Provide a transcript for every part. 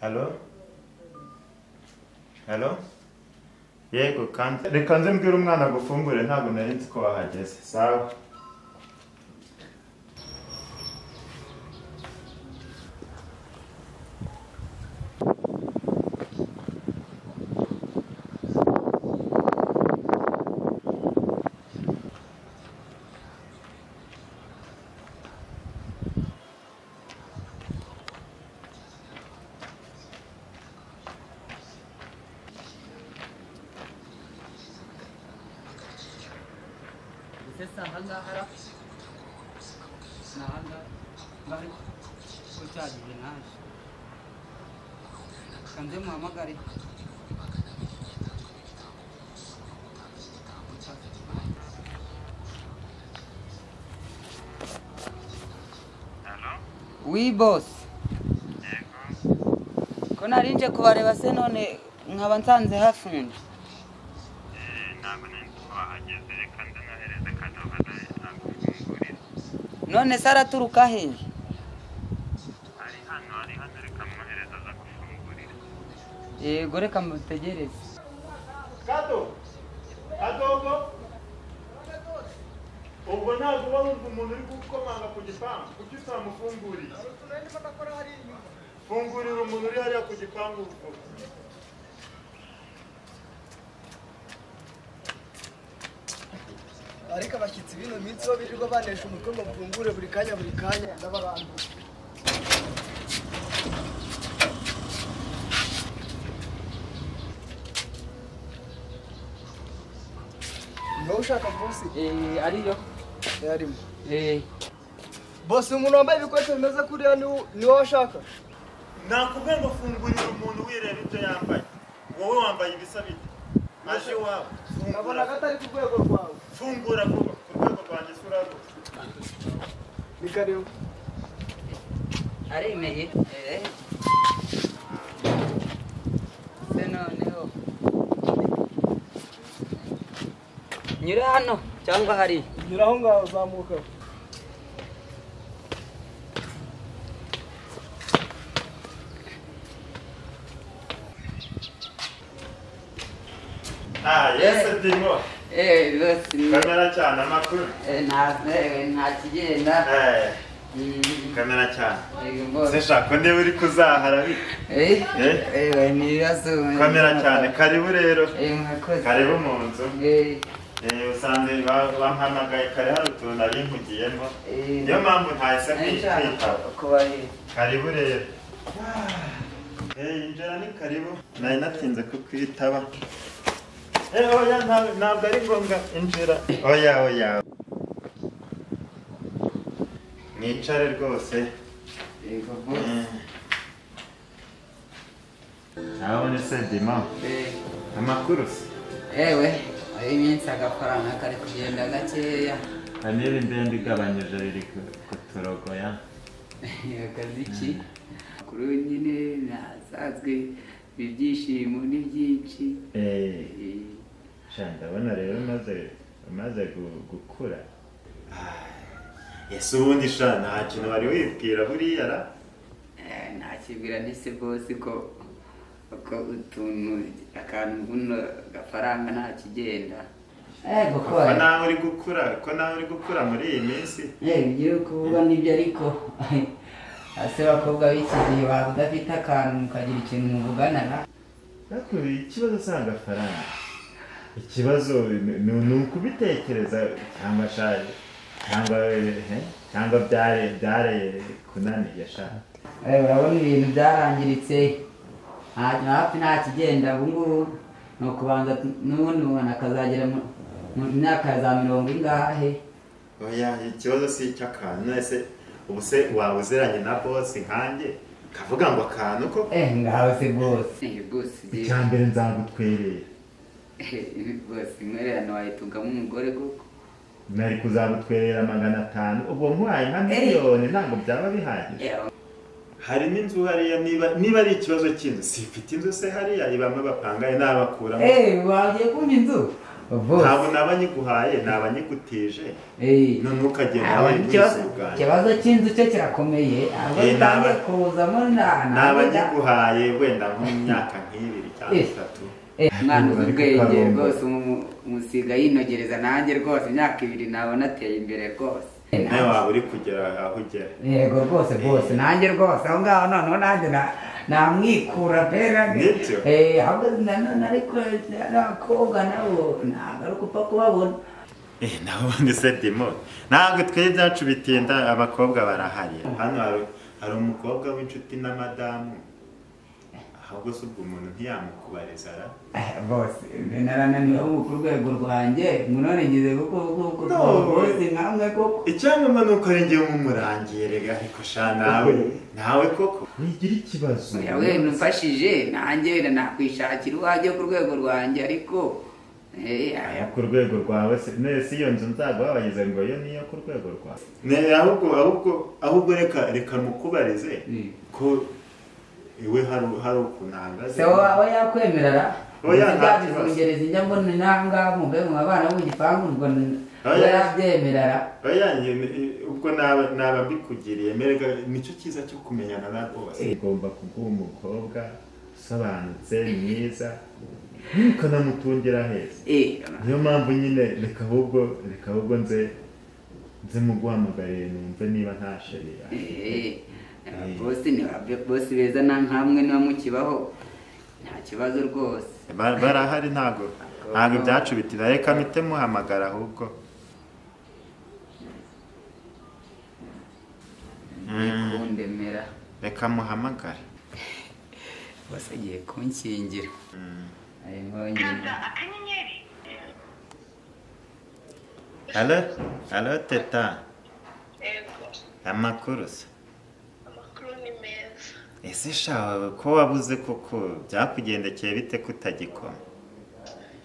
Hello? Hello? Yego kandi reka nze mbwira umwana agufumbure ntabwo nari nzi ko wahageze sawa ndetse si aha ngaha ra ni aha ngaha ngaha ko cyagiye naje kanze muhamagare wi bosi ko nari nje kubareba se none nkaba nsanze hafunze ntabwo nari twahageze reka ndanahereze kadobo agufungurire none se araturuka hehe ari hano ari hano reka mwohereze aza gufungurira yego reka mutegereze kado kadogo ubwo ntabwo uba wumva umuntu uri gukomanga ku gipangu kuki utamufunguriye fungurira umuntu uri hariya ku gipangu ubu ariko abashyitsi b'ino minsi bo birirwa banesha umutwe ngo bafungure buri kanya buri kanya ndabarambuye niba ushaka bosi Eh, ariyo yarimo Eh, bosi umuntu wambaye ibikoresho bimeze kuriya ni- ni wowe ashaka nakubwiye ngo fungurira umuntu wireba ibyo yambaye wowe wambaye ibisa bite aje iwawe nkabona ko fungura atari ku rwego rwawe fungura vuba ku rwego rwanjye isura rwose ni kareba aremeye Eh. se noneho nyure hano cyangwa hariya nyura aho ngaho zamuka ah yese ndimo Eh, rwose ni- kamera cyane amakuru eh, nta- eh, nta kigenda Eh, Mm, kamera cyane yego boss. se shaka niba uri kuzahara bite Eh, Eh. eh, ni ibibazo kamera cyane karibu rero Eh, mwakoze. karibu mu nzu Eh, Eh, usanze ba- bampamagaye kare hari utuntu nari nkugiyemo eh, niyo mpamvu ntahise nari kwi- nshaka kwitaba kubahera. karibu rero Eh, injira ni karibu nari natinze kukwitaba Eh, oya nta- ntabwo ari ngombwa injira oya oya mwicare rwose Yego boss. Eh. urabona ese dima Eh. amakuru se ewe iminsi agafaranga kari kugenda gakeya hari n'iri ndende igabanyije riri ku- ku turogo ya akazi ki kuri we nyine ntasanzwe ibyishimo ni byinshi Eh, Eh, sha ndabona rero umaze umaze gu- gukura ese ubundi sha nta kintu wari wibwira buriya ra eh, nakibwira ntise bose ko ko utuntu akantu buno gafaranga nta kigenda yego ko ko nawe uri gukura ko nawe uri gukura muri iyi minsi ibyo kuvuga nibyo ariko ase bakobwa b'iki gihe baba udafite akantu mukagira ikintu muvugana na ariko ikibazo si agafaranga ikibazo ni- ni ni ukubitekereza cyangwa shaje cyangwa eh, cyangwa byare byare kunaniye sha Eh, urabona ibintu byarangiritse nta- hafi nta kigenda ubu ngubu ni ukubanza n'ubundi umuntu akazagera mu mu myaka ya za mirongo ingahe oya ikibazo si icy'akantu ese ubu se waba uziranye na bosi nkanjye kavuga ngo akantu ko eh ngawe se rwose rwose icya mbere nzagutwerera rwose intwererano wayitungamo umugore koko nari kuzagutwerera magana atanu ubwo nkwaye nka miliyoni ntabwo byaba bihagije hari n'inzu hariya niba niba ari ikibazo cy'inzu si ifite inzu se hariya ibamo bapangaye n'abakuramo eh wagiye kumva inzu ntabwo bose naba nyiguhaye naba nyigutije Eh. none ukagenda Ntabwo wowe ikibazo- n'isi bwanjye ikibazo cy'inzu cye kirakomeye ahubwo Eh, naba- utangiye kuzamo nta- nta- naba nyiguhaye wenda nko mu myaka nk'ibiri cyangwa Eh. itatu Eh, umwana uzi Bari ubwenge kukarongora. rwose umu- umusiga yinogereza nanjye rwose imyaka ibiri nabona ateye imbere rwose nawe waba uri kugera aho ugera yego rwose rwose nanjye rwose aho ngaho noneho nanjye na- namwikura pera Nibyo. Eh, ahubwo nanone ariko n'abakobwa nabo ntabwo ari upfa kubabona Eh, naho ubundi se dimo ntabwo twebwe ibyacu bitinda abakobwa barahari hano hari, hari umukobwa w'inshuti na madamu ahubwo se ubwo umuntu ntiyamukubariza ra Eh, bose narananiwe ubu ku rwego rwanjye none ngize kuko kuko No. bose nkamwe koko icyamama ni uko arengewe nk'umurangiye rega ariko sha nawe nawe koko wigira ikibazo yawe numfashije nanjye wenda nakwishakira uwajye ku rwego rwanjye ariko eh, aya ku rwego rwawe se ne si iyo nzu nzaguhabagize ngo yo niyo ku rwego rwawe ne ahubwo ahubwo ahubwo reka reka mukubarize Mm. ko iwe hari hari ukuntu ahagaze se wowe yakwemerera Oya, nta kibazo. ntabifungereza njya mbona inanga mugabo mu bana b'ugipangu ngo Oya. yarabyemerera Oya, njye ni- ubwo naba naba mbikugiriye merega nicyo cyiza cyo kumenyana na bose ugomba kuguha umukobwa usobanutse mwiza ntukanamutungira heza niyo mpamvu nyine reka ahubwo reka ahubwo nze nze muguhamagariye numve niba nta sheri bosi ni ba- bosi beza na nkamwe niba mukibaho nta kibazo rwose barahari ntago ntago ibyacu bitira reka mpite muhamagara ahubwo kundemera reka muhamagare bose agiye kunkingira arimo nyine kanda akanyenyeri alo alo teta Yego, amakuru se amakuru ni meza. ese shawe ko wabuze koko byakugendekeye bite kutagikoma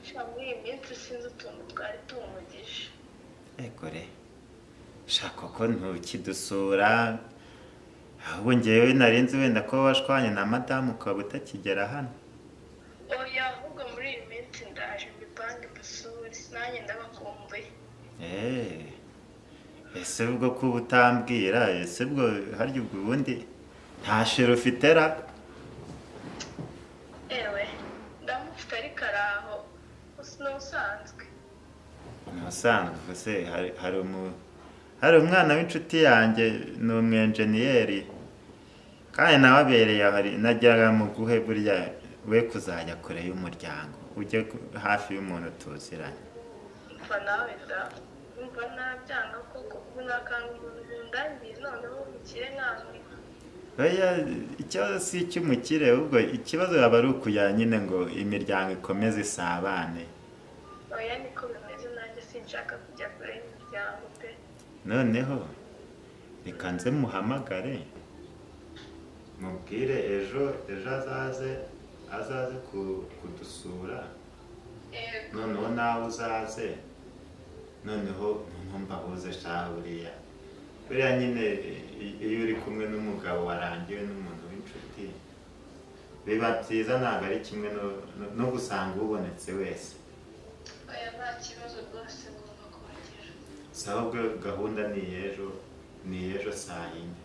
Sha muri iyi minsi sinzi utuntu twari tumugije. egore shaka ko ntukidusura ahubwo ngewe narinzi wenda ko washwanye na madamu ukaba utakigera hano Oya, ahubwo muri iyi minsi ndaje mbipange mbasure, nanjye ndabakumbuye. eee ese ubwo kuba utambwira ese ubwo harya ubwo ubundi nta shira ufite ra Ewe, ndamufite ariko araho, usa n'usanzwe. ntusanzwe ufuse hari hari umu- hari umwana w'inshuti yanjye ni umwenjeniyeri kandi nawe abereye aho ari najyaga mu guhe burya we kuzajya kure y'umuryango ujye ku- hafi y'umuntu tuziranye Umva nawe da, umva nabyanga koko, ubu nakanga umuntu nkundangiye, noneho umukire nkawe. oya ikibazo si icy'umukire ahubwo ikibazo yaba ari ukuya nyine ngo imiryango ikomeze isabane Oya, niko bimeze nanjye sinshaka kujya kure y'imiryango pe. noneho reka nze muhamagare mubwire ejo ejo azaze azaze ku- kudusura Yego. noneho nawe uzaze noneho noneho mbabuze shaha buriya buriya nyine i- iyo uri kumwe n'umugabo warangiwe n'umuntu w'inshuti biba byiza ntabwo ari kimwe no- no- no gusanga ubonetse wese Oya, nta kibazo rwose ngomba kuhagera. sawa ubwo gahunda ni ejo ni ejo saa yine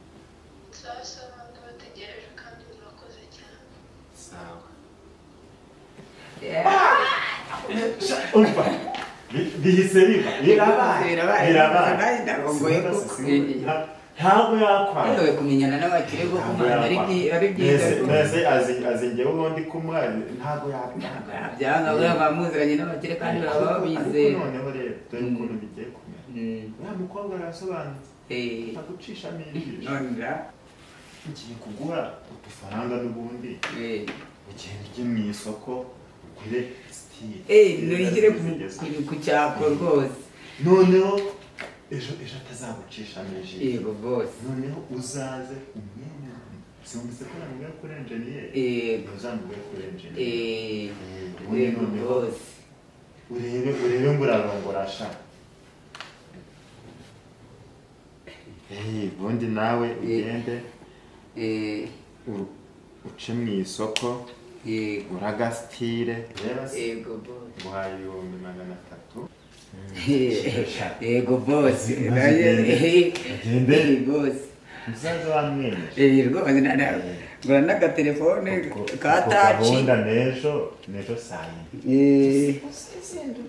Sawa sawa ndabategereje kandi murakoze cyane. sawa Yeah. umva bi- bihise biba birabaye Birabaye. Nanjye ndarongoye Simba kuko- si simba. Nta- ntabwo yakwanga yewe kumenyana n'abakire bo ku mwana ari byi- ari byiza Mbese- rwose. mbese azi- azi njyewe ubundi kumuhaye ntabwo yakwanga byanga buriya bamuziranye n'abakire kandi baba babizeye Ariko noneho rero dore ukuntu bigiye kumera Mm. uriya mukobwa arasobanutse Eh, agucishamo ijisho none ra- ngiye kuguha udufaranga n'ubundi eh. ugenda ujye mu isoko ugure sitire Eh, nugire ku- zigezweho. ku- ku cyako rwose noneho ejo ejo atazagucishamo ijisho yego rwose noneho uzaze umwene simvise ko namubwira kuri enjeniyeri Eh, ntuzamubwire kuri enjeniyeri eh, ubundi yego noneho rwose urebe urebe ngo urarongora sha Eh, ubundi nawe ugende Eh, u- uce mu isoko yego uragasitire yego bosi nguhaye ibihumbi magana atatu yego bosi nayo Agende. bosi musaza wamwenyura Eh, rwose na- na- ngura n'agatelefone ka taci gahunda n'ejo n'ejo saa yine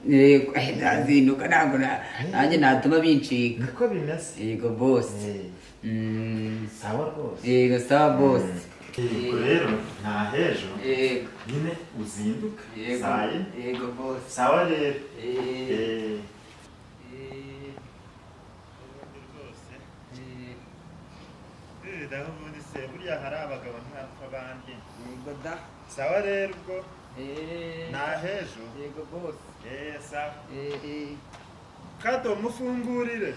Eh, yego eh, nazinduka ntabwo na- nanjye natuma bincika niko bimeze yego bosi Eh, Mm, sawa rwose yego sawa bosi Yego rero nta hejo yego nyine uzinduka yego saa yine yego bosi sawa rero Eh, Eh, eh, ubundi rwose eh, naho ubundi se buriya hari abagabo ntapfa abandi yego da sawa rero ubwo Eh, nta hejo yego bosi eee sawa Eh, eh. kado mufungurire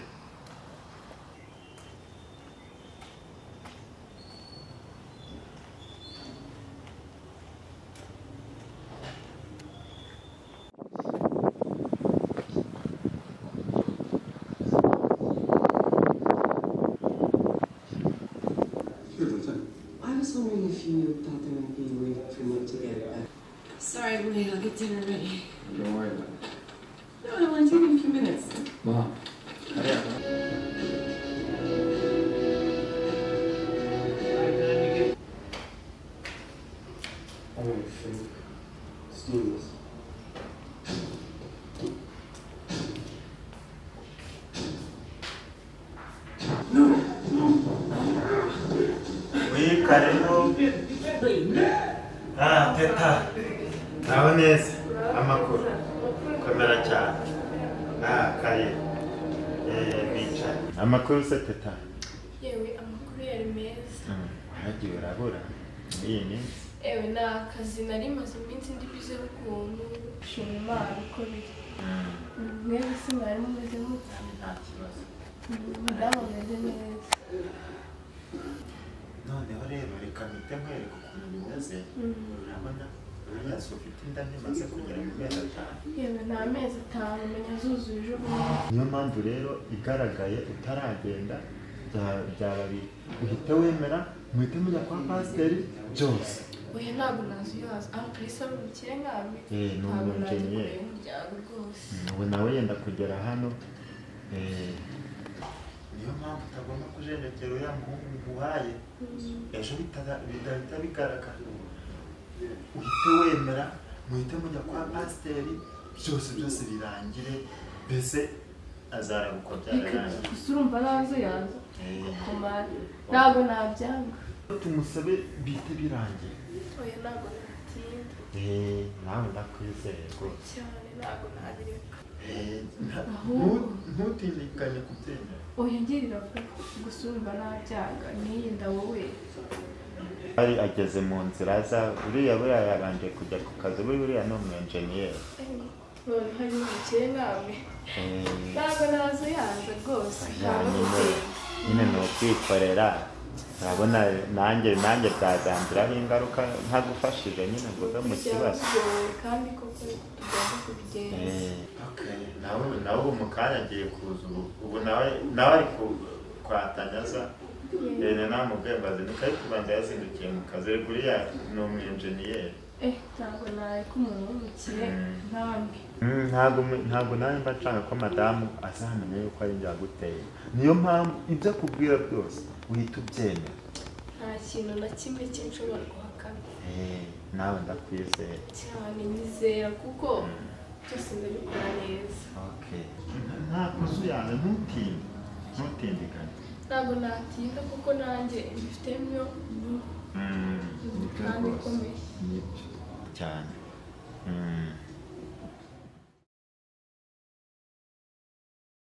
I was wondering if you thought there might be a way for me to get back. Sorry, I'm late. I'll get dinner ready. Don't worry about it. No, it'll only take me a few minutes. Mom. I'm gonna think. Steam this. wika rero ah teta naho neza amakuru komera cyane ah kare eh bicaye amakuru se teta yewe amakuru yari meza Mm, wagiye urabura muri iyi minsi yewe ni akazi nari maze iminsi ndi bize ukuntu shima imana uko biri mwebwe se mwari mumeze mute nta kibazo mudamu ameze neza noneho rero reka mpite nkwereka ukuntu bimeze urabona uriya si ufite inda ntimaze kugera mu mezi atanu yewe ni amezi atanu menya zuzuye ejo bundi niyo mpamvu rero igaragaye utaragenda bya- byaba bibi uhite wemera muhite mujya kwa pasiteri byose oya ntabwo nazuyaza aho kalisa ari umukire nkawe Eh, ni ntabwo najya umunjeniyeri. kureba umuryango rwose ubu nawe yenda kugera hano eh, niyo mpamvu utagomba kujenjekera uriya muhungu muhaye ejo bitaza- bidahita bigaragara uhite wemera muhite mujya kwa pasiteri byose byose birangire mbese azarabuka byararangiye gusa urumva nazuyaza Eh, kumara ntabwo nabyanga tumusabe bihite birangiye oya ntabwo natinda Eh, nawe ndakwizeye rwose cyane ntabwo nabireka Eh, nta- Ahubwo. ntu- ntutinyikanye kubyemera oya ngirira vuba gusa urumva nabyanga n'iyi nda wowe ari ageze mu nzira aza buriya buriya yabanje kujya ku kazi buriya buriya ni umwenjeniyeri none hari n'umukire nkawe Eh, ntabwo nazo yanze rwose nta ya no nyine gutinya nyine ni ukwikorera urabona nanjye nanjye byagandiraho ingaruka ntagufashije nyine ngo uve mu kibazo byagoye kandi koko tugomba kubigenza Eh, okay. nawe nawe ubu mu kanya agiye kuza ubu ubu nawe nawe ari ku- kwatanya aza rero nawe mubwembazi nikayo kubanza yazindukiye mu kazi rero buriya ni umwenjeniyeri eh ntabwo nareka umuntu w'umukire Mm. nkambi Mm, ntabwo mu- ntabwo nawe mba nshaka ko madamu azamenya yuko ari njye waguteye niyo mpamvu ibyo akubwira byose uhita ubyemera nta kintu na kimwe cy'inshobora guhakana Eh, nawe ndakwizeye cyane nyizera kuko byose ndabikora neza okay nta kuzuyana ntutinde ntutindiganye ntabwo natinda kuko nanjye mbifitemo Mm, nibyo kandi rwose ikomeye nibyo cyane Mm.